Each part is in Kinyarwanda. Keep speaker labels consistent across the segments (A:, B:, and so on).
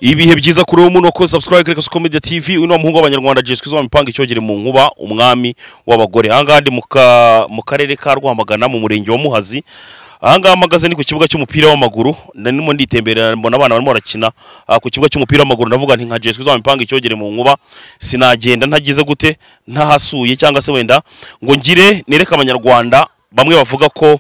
A: ibihe byiza kuri ubu muno ko subscribe kuri Kaso Media TV uno muhungu w'abanyarwanda Jesu Kristo wamipanga icyogere mu nkuba umwami w'abagore ahangaha ndi mu ka- mu karere ka Rwamagana mu murenge wa Muhazi ahangaha mpagaze ni ku kibuga cy'umupira w'amaguru ndimo nditemberera mbona abana barimo barakina ah, ku kibuga cy'umupira w'amaguru ndavuga nti nka Jesu Kristo wamipanga icyogere mu nkuba sinagenda ntagize gute ntahasuye cyangwa se wenda ngo ngire nereke abanyarwanda bamwe bavuga ko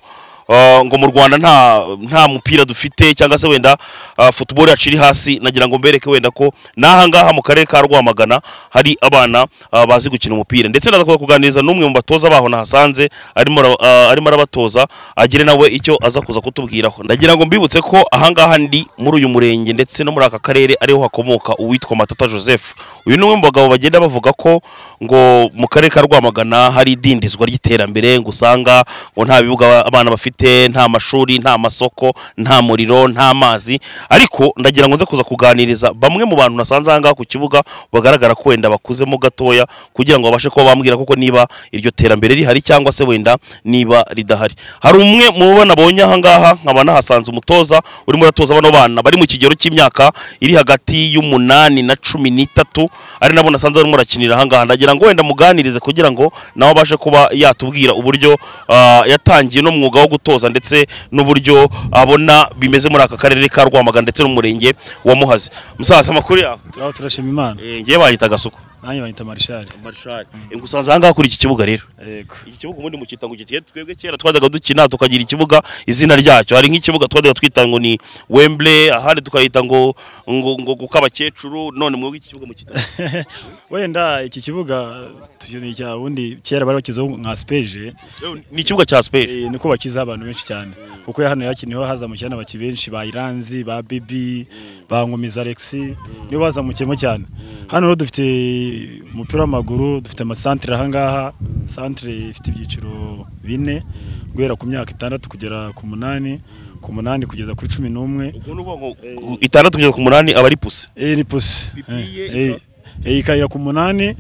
A: Uh, ngo mu rwanda nta nta mupira dufite cyangwa se wenda uh, football yacu iri hasi nagira ngo mbereke wenda ko n'aha ngaha mu karere ka rwamagana hari abana uh, bazi gukina umupira ndetse ndashaka kuganiriza n'umwe mu batoza baho nahasanze arimo ara- uh, arimo arabatoza agire nawe icyo aza kuza kutubwiraho ndagira ngo mbibutse ko aha ngaha ndi muri uyu murenge ndetse no muri aka karere ariho hakomoka uwitwa matata joseph uyu ni umwe mu bagabo bagenda bavuga ko ngo mu karere ka rwamagana hari idindizwa ry'iterambere ngo usanga ngo nta bibuga abana bafite nta mashuri nta masoko nta muriro nta mazi ariko ndagira ngo nze kuza kuganiriza bamwe mu bantu nasanze aha ngaha ku kibuga bagaragara ko wenda bakuzemo gatoya kugira ngo babashe kuba bambwira koko niba iryo terambere rihari cyangwa se wenda niba ridahari hari umwe mu bo nabonye aha ngaha nkaba nahasanze umutoza urimo uratoza bano bana bari mu kigero cy'imyaka iri hagati y'umunani na cumi n'itatu ari nabo nasanze barimo barakinira aha ngaha ndagira ngo wenda muganirize kugira ngo nawe abashe kuba yatubwira uburyo ah, yatangiye no mwuga wo gutoza ndetse n'uburyo abona bimeze muri aka karere ka Rwamagana ndetse n'umurenge wa Muhazi musaza amakuru yawe
B: turaba turashima imana
A: Eh, ngiye banyita agasuku
B: nanjye banyita marishari
A: Eh, ngusanze aha ngaha kuri iki kibuga rero
B: yego
A: iki kibuga ubundi mukita ngo gitiye twebwe kera twajyaga dukina tukagira ikibuga izina ryacyo hari nk'ikibuga twajyaga twita ngo ni Wembley ahandi tukahita ngo ngo ngo kukabakecuru none mwebwe iki kibuga mukita ngo-
B: wenda iki kibuga tukeneye cya bundi kera bari bakizaho nka sipeje
A: Yewe, ni ikibuga cya Spurs
B: eh, niko bakizaho abantu benshi cyane kuko hano yakiniweho hazamukiye n'abaki benshi ba iranzi ba bibi ba nkomiza alexi nibo bazamukiyemo cyane hano rero dufite umupira w'amaguru dufite amasantire ahangaha santire ifite ibyiciro bine guhera ku myaka itandatu kugera ku munani ku munani kugeza kuri cumi n'umwe
A: ubwo ni ngo itandatu kugeza ku munani aba ari puse
B: Eh, ni pusi
A: Pipiye
B: Eh, eh, eh, ikayira ku munani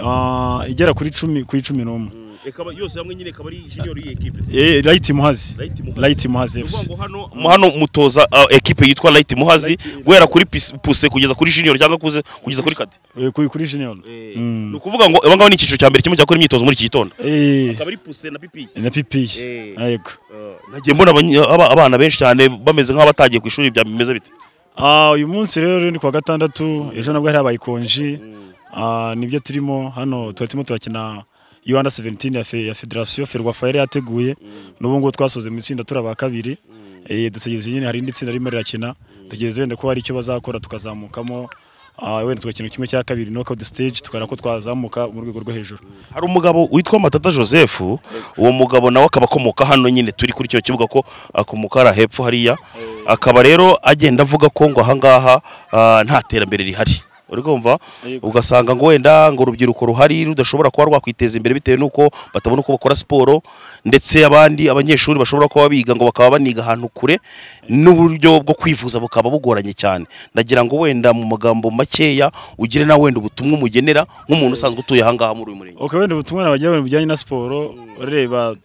B: ah, igera kuri cumi kuri cumi n'umwe
A: ikaba yose hamwe nyine ikaba ari junior y'ikipe
B: Eh, rayiti muhazi rayiti muhazi fc
A: mu hano mutoza uh, ekipe yitwa Light Muhazi guhera kuri pis- puse kugeza kuri junior cyangwa kuze- kugeza kuri kade
B: Eh, kuri kuri junior
A: ni ukuvuga ngo abangaba ni icyiciro cya mbere kimwe cyakora imyitozo muri iki gitondo
B: Eh,
A: akaba ari puse na pipiye
B: na
A: Eh.
B: pipiye yego
A: nagiye mbona abany- aba- abana benshi cyane bameze nk'abatagiye ku ishuri bya bimeze bite
B: Ah, uyu munsi rero ni kuwa gatandatu ejo nabwo hari habaye ikonji Ah, nibyo turimo hano tuba turimo turakina u under 17 ya, fe, ya federasiyo ferwafa yari yateguye n'ubu ngubu twasoze mu itsinda turaba kabiri eh, dutegereje nyine hari indi tsinda ririmo rirakina dutegereje wenda ko hari icyo bazakora tukazamukamo ah, wenda tugakina kimwe cya kabiri knockout stage tukabona ko twazamuka mu rwego rwo hejuru
A: hari umugabo witwa matata joseph uwo mugabo nawe akaba akomoka hano nyine turi kuri icyo kibuga ko akomoka hariya hepfo hariya akaba rero agenda avuga ko ngo ahangaha ah, nta terambere rihari uri kumva
B: Yego.
A: ugasanga ngo wenda ngo urubyiruko ruhari rudashobora kuba rwakwiteza imbere bitewe n'uko batabona uko bakora siporo ndetse abandi abanyeshuri bashobora kuba biga ngo bakaba baniga ahantu kure n'uburyo bwo kwivuza bukaba bugoranye cyane ndagira ngo wenda mu magambo makeya ugire na wenda ubutumwa umugenera nk'umuntu usanzwe utuye ahangaha muri uyu murenge
B: ok wenda ubutumwa nabagira mu bijyanye na siporo reba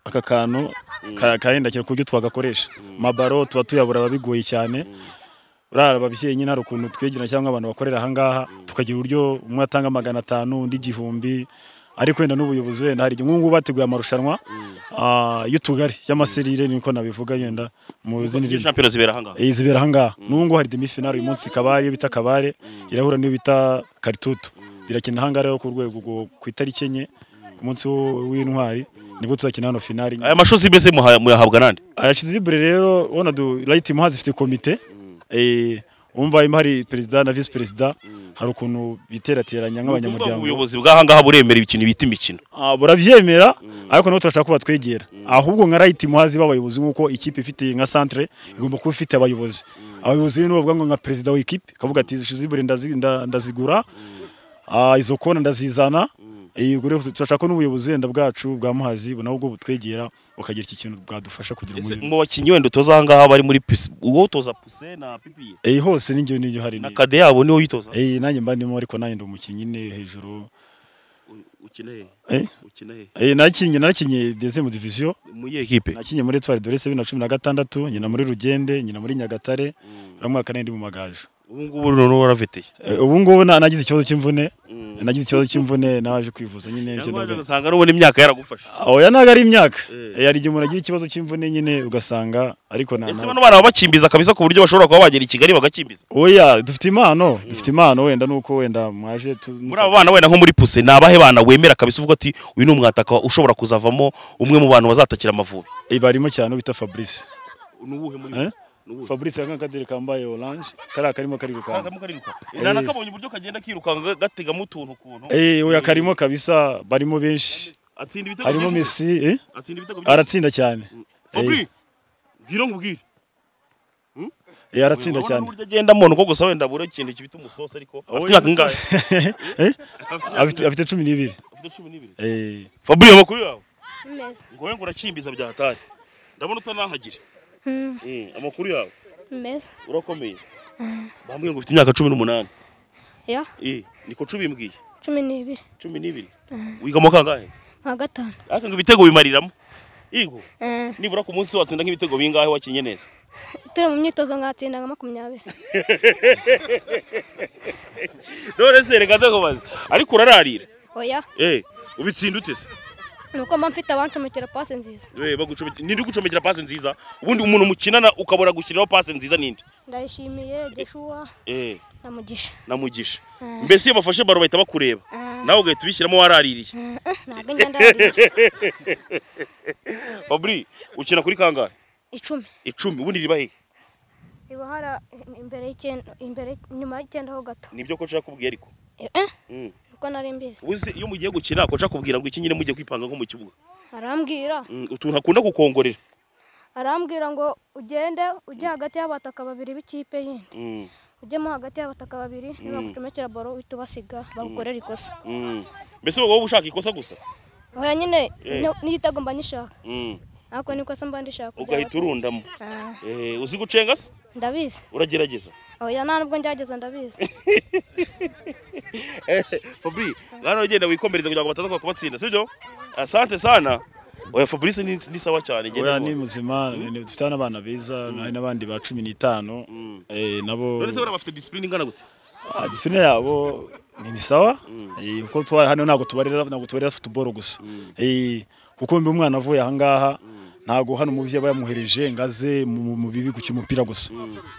B: aka kantu ka- karenda cyane ku buryo twagakoresha mabaro tuba tuyabura ababigoye cyane urara ababyeyi nyine hari ukuntu twegerana cyangwa abantu bakorera ahangaha tukagira uburyo umwe atanga magana atanu undi igihumbi ariko wenda n'ubuyobozi wenda hari igihe nk'ubu ngubu bateguye amarushanwa ah, y'utugari y'amaserire niko nabivuga yenda mu zindi
A: Izi
B: ndimi
A: shampiyona zibera ahangaha
B: Eh, zibera ahangaha n'ubu ngubu hari demifinali uyu munsi ikaba ariyo bita kabare irahura n'iyo bita karitutu birakina ahangaha rero ku rwego rwo- ku itariki enye ku munsi w- w'intwari nibwo tuzakina hano finali
A: aya mashozi mbese muha- muyahabwa nande
B: ayashize ibure rero ubona du rayiti muhazi ifite komite eh, umva harimo hari perezida na visi perezida hari ukuntu biterateranya
A: Urumva
B: nk'abanyamuryango
A: ubuyobozi bw'ahangaha buremera ibintu bita imikino
B: Ah, burabyemera ariko nabo turashaka ko batwegera ahubwo nka rayiti muhazi b'abayobozi nk'uko ikipe ifite nka santere igomba kuba ifite abayobozi abayobozi rero bavuga ngo nka perezida w'ikipe akavuga ati izo shizibure ndazi- nda- ndazigura Ah, izo kona ndazizana Eh, ubwo rero turashaka ko n'ubuyobozi wenda bwacu bwa muhazi nabwo bwo butwegera bukagira iki kintu bwadufasha kugira
A: Ese
B: umubiri
A: mu bakinnyi wenda utoza ahangaha bari muri pisi uwo utoza puse na pipiye
B: Eh, hose n'ingero n'ingero hari
A: na
B: ni-
A: kade yabo niwo yitoza
B: Eh, nanjye mba ndimo ariko nanjye ndi umukinnyi nyine hejuru
A: ukina he
B: Eh,
A: ukina he
B: eh, nakinnye nakinnye deuxième division
A: mu iyihe kipe
B: nakinnye muri Etoile de Rese bibiri na cumi na gatandatu nyina muri Rugende nyina muri Nyagatare uriya mwaka nari ndi mu magaju
A: ubu ngubu noneho warafitiye
B: Eh, ubu ngubu na- nagize ikibazo cy'imvune
A: Mm.
B: nagize ikibazo cy'imvune naje kwivuza nyine icyo
A: cyangwa
B: nabwo-
A: ugasanga n'ubundi imyaka yaragufasha
B: oya ntabwo ari imyaka
A: Eh.
B: Eh, hari igihe umuntu agira ikibazo cy'imvune nyine ugasanga ariko nta
A: ese
B: na-
A: bano bana baba bakimbiza kabisa ku buryo bashobora kuba bagera i Kigali bagakimbiza
B: oya dufite impano dufite impano wenda nuko wenda mwaje tu-
A: muri abo bana wenda nko muri puse ni abahe bana wemera kabisa uvuga ati uyu ni umwataka ushobora kuzavamo umwe mu bantu bazatakira amavubi
B: Eh, barimo cyane bita Fabrice
A: ni uwuhe muri
B: Eh? Fabrice yakanga kadere kambaye orange kariya karimo kari gukanda
A: nakabonye uburyo kagenda kirukanga gategamo utuntu ukuntu
B: eh oya karimo kabisa barimo benshi
A: atsinda ibitego
B: harimo
A: byinshi se.
B: Messi eh
A: atsinda ibitego byinshi
B: aratsinda cyane
A: Fabri bwira nkubwire
B: eh aratsinda cyane
A: buryo agendamo nuko gusa wenda buri ikintu kibita umusosi ariko afite imyaka ingahe
B: Eh, afite afite 12
A: afite cumi n'ibiri
B: eh
A: Fabri amakuru yawe
C: Meza.
A: ngo we ngo urakimbiza bya hatari ndabona utanahagire
C: Mm,
A: Mm, amakuru yawe
C: Meza.
A: urakomeye bambwiye ngo ufite imyaka cumi n'umunani
C: Ya,
A: Eh, niko cumi bimbwiye
C: cumi n'ibiri.
A: cumi n'ibiri wiga mu kangahe
C: Nka gatanu.
A: ariko ngo ibitego bimariramo yego
C: Eh,
A: nibura ku munsi watsinda nk'ibitego bingahe wakinye neza
C: turi mu myitozo ngatsinda nka makumyabiri.
A: none se reka ndakubaza ariko urararira
C: Oya,
A: eh ubitsinda ute se
C: ni uko mba mfite abancomekera pasi nziza.
A: Eh, bagucome- ninde gucomekera pase nziza ubundi umuntu mukinana ukabura gushyiraho pase nziza ninde
C: Ndayishimiye Joshua
A: eh
C: na Mugisha.
A: na mugisha
C: Eh.
A: mbese iyo bafashe baro bahita bakureba
C: Eh,
A: nawe ugahita ubishyiramo waraririye
C: ntabwo ingenda yarira.
A: fabri ukina kuri kangahe
C: Icumi.
A: icumi ubundi riba hehe
C: Iba hara imbere y'icyenda, imbere inyuma y'icyenda ho gato.
A: nibyo koca yakubwiye ariko
C: Eh,
A: Mm.
C: uko nari mbizi.
A: uzi iyo mugiye gukina koca akubwira ngo iki nyine mugiye kwipanga nko mu kibuga
C: Arambwira,
A: Mm, utuntu akunda gukongorera
C: arambwira ngo ugende ujye hagati y'abataka babiri b'ikipe yindi.
A: Mm,
C: Ujyemo hagati y'abataka babiri, nibagucomekera baro uhita ubasiga bagukorera ikosa.
A: mm. mbese wowe wowe ushaka ikosa gusa
C: Oya nyine
A: Eh.
C: ni- n'igitego mba nishaka
A: Mm.
C: ariko niko se mba nishaka
A: ugahita urundamo
C: Ah,
A: Eh, uzi gucenga se
C: ndabizi
A: uragerageza
C: oya nta nubwo ngerageza ndabizi
A: Fabri, ngano ugenda wikomereza kugira ngo bataza kubatsinda, sibyo? Asante sana. Oya Fabrice ni, ni sawa cyane genda.
B: oya ni muzima ni- dufite n'abana beza hari n'abandi ba 15 eh nabo
A: None se bafite discipline ingana gute?
B: Ah, disipurine yabo ni ni sawa Eh, kuko twari hano ntabwo tubarira ntabwo tubarira futuboro gusa Eh, kuko mbi umwana avuye ahangaha ntabwo hano umubyeyi aba yamuhereje ngo aze mu mu bibi gukina umupira gusa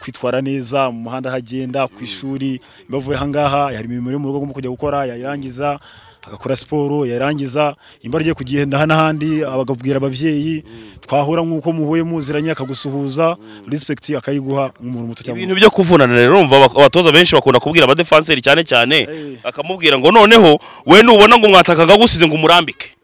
B: kwitwara neza mu muhanda aho agenda ku ishuri mba avuye ahangaha hari imirimo yo mu rugo agomba kujya gukora yayirangiza agakora siporo yarangiza imba agiye kugenda aha n'ahandi abagabwira ababyeyi twahura nk'uko muhuye muziranye akagusuhuza respekiti akayiguha nk'umuntu muto cyangwa
A: Ibintu byo kuvunana rero urumva abak- abatoza benshi bakunda kubwira abadefenseri cyane cyane
B: Eh.
A: akamubwira ngo noneho we nubona ngo mwataka ngagusize ngo umurambike.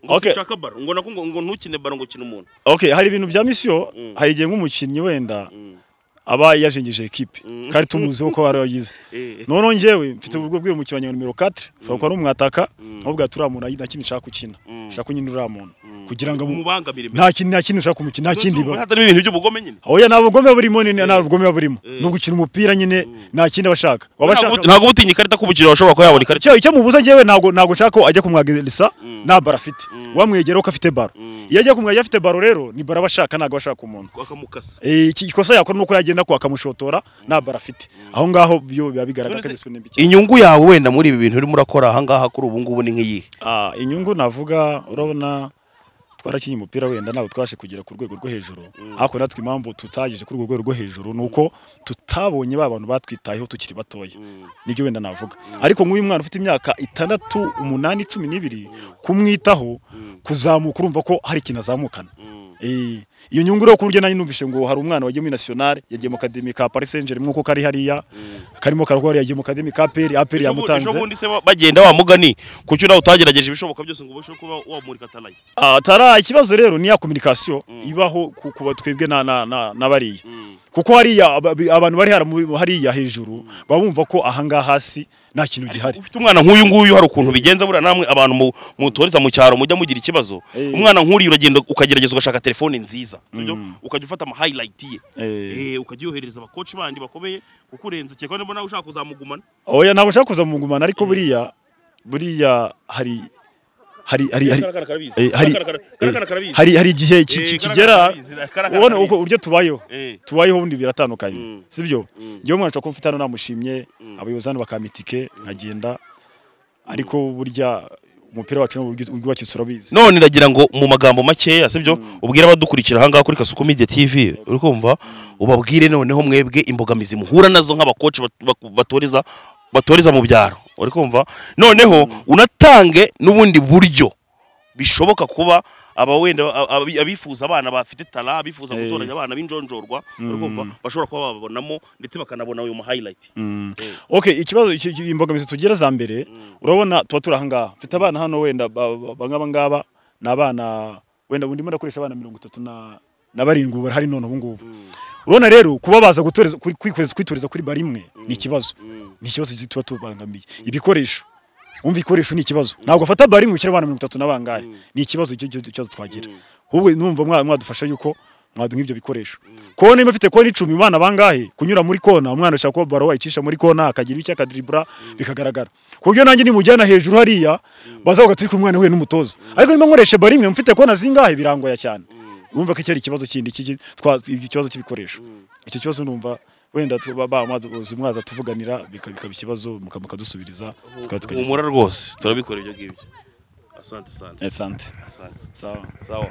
A: Ngo
B: Okay.
A: sinshaka baro, ngo nakungo ngo ntukine baro ngo kina umuntu.
B: Okay, hari ibintu bya misiyo
A: Mm.
B: hari igihe nk'umukinnyi wenda
A: Mm.
B: aba yajengije ekipe
A: Mm.
B: kandi tumuzi uko wari wagize
A: Eh.
B: noneho njyewe mfite uburyo bw'umukinnyi wa nimero 4 ushobora kuba ari umwataka nkabwira turiya muntu na kintu nshaka gukina
A: Mm.
B: nshaka nyine uriya muntu kugira ngo amu-
A: mubangamire.
B: nta kintu nta kintu nshaka kumukina nta kindi
A: Urumva
B: biba
A: hatarimo ibintu by'ubugome nyine.
B: oya nta bugome burimo nyine nta bugome buba burimo ni ugukina umupira nyine nta kindi aba ashaka
A: Ntabwo
B: waba ashaka
A: ntabwo utinya ikarita kubukira bashobora kuba yabona ikarita.
B: icyo icyo mubuza njyewe ntabwo ntabwo nshaka ko ajya kumwagirisa nta baro afite wamwegera ko afite baro iyo agiye kumwegera afite baro rero ni baro aba ashaka ntabwo aba ashaka umuntu
A: Akamukasa.
B: Eh, iki ikosa yakora nuko yagenda ko akamushotora nta bara afite aho ngaho byo biba bigaragara
A: None
B: ko
A: se-
B: disipurine mbi cyane
A: Inyungu yawe wenda muri ibi bintu urimo urakora aha ngaha kuri ubu ngubu ni nk'iyihe?
B: Ah, inyungu navuga urabona twarakinye umupira wenda ntabwo twashe kugera ku rwego rwo hejuru ariko natwe impamvu tutageze kuri urwo rwego rwo hejuru ni uko tutabonye ba bantu batwitayeho tukiri batoya nibyo wenda navuga ariko nk'uyu mwana ufite imyaka itandatu umunani cumi n'ibiri kumwitaho kuzamuka urumva ko hari ikintu azamukana Eh, iyo nyungu rero ku buryo nanjye numvise ngo hari umwana wagiye muri national yagiye mu kademi ka Paris Saint-Germain nk'uko kari hariya karimo karwara yagiye mu kademi ka APR APR
A: Ejo bu-
B: yamutanze
A: ejo bundi se ba- bagenda wa mugani kuki nawe utagerageje ibishoboka byose ngo ubashe kuba wamurika talaye
B: Ah, tara ikibazo rero ni ya communication ibaho ku- kuba twebwe na na na- n'abariya kuko hariya aba- abantu bari hara muri- hariya hejuru babumva ko ahangaha hasi nta kintu gihari
A: ufite umwana nk'uyu nguyu hari ukuntu bigenza buriya namwe abantu mu- mutoreza mu cyaro mujya mugira ikibazo
B: Eh.
A: umwana nk'uriya uragenda ukagerageza ugashaka telefone nziza sibyo ukajya ufata ama highlight ye
B: Eh.
A: Eh, ukajya uyoherereza abakoci bandi bakomeye kuko urenze cyekwa niba nawe ushaka kuzamugumana
B: oya ntabwo nshaka kuza mu ngumana ariko buriya buriya hari hari hari hari
A: karakara karabizi
B: eh, hari
A: karakara karakara
B: eh,
A: karabizi
B: hari hari igihe
A: Eh,
B: ki- ki-
A: karakara
B: kigera
A: karabizi, karakara
B: ubona
A: karabizi.
B: uko uburyo tubayeho
A: Eh.
B: tubayeho ubundi biratandukanye
A: Mm.
B: sibyo
A: Mm.
B: njyewe umwana ashobora kuba mfite hano namushimye abayobozi hano bakampa itike nkagenda ariko burya umupira wacu ni uburyo ubwubakitse urabizi
A: none ndagira ngo mu magambo makeya sibyo ubwire abadukurikira aha ngaha kuri kasuku media tv uri kumva ubabwire noneho mwebwe imbogamizi muhura nazo nk'abakoci bat- bak- batoriza batoriza mu byaro uri kumva noneho unatange n'ubundi buryo bishoboka kuba aba wenda a- abi- abifuza abana bafite tara abifuza
B: Eh.
A: gutoranya abana b'injonjorwa uri kumva bashobora kuba bababonamo ndetse bakanabona uyu mu highlight Eh.
B: Ok, ikibazo iki- iki- imbogamizi tugira za mbere urabona tuba turi ahangaha mfite abana hano wenda ba- ba- bangaba ngaba ni abana wenda ndimo ndakoresha abana mirongo itatu na na barindwi ubu barahari none ubu ngubu urabona rero kuba baza gutoreza kuri- kwikoreza- kwitoreza kuri bari imwe ni ikibazo ni ikibazo tuba tubangamiye ibikoresho umva ibikoresho ni ikibazo ntabwo afata bari imwe ushyira abana mirongo itatu na bangahe ni ikibazo icyo icyo- icyo kibazo twagira ahubwo numva mwa- mwadufasha yuko mwaduha ibyo bikoresho kona niba afite kona icumi umwana bangahe kunyura muri kona umwana ashaka kuba baro wayicisha muri kona akagira icyo akadiribura bikagaragara ku buryo nanjye nimujyana hejuru hariya bazavuga turi kumwana we n'umutoza ariko niba nkoresha bari imwe mfite kona zingahe birangoya cyane urumva ko iki ari ikibazo kindi iki- twa- ikibazo cy'ibikoresho icyo kibazo numva wenda tu- ba- ba- mwaza- mwaza tuvuganira bika- bikaba ikibazo muka- mukadusubiriza tukaba tukagira
A: humura rwose turabikora ibyo ngibyo asante asante
B: Eh, sante
A: asante
B: sawa
A: sawa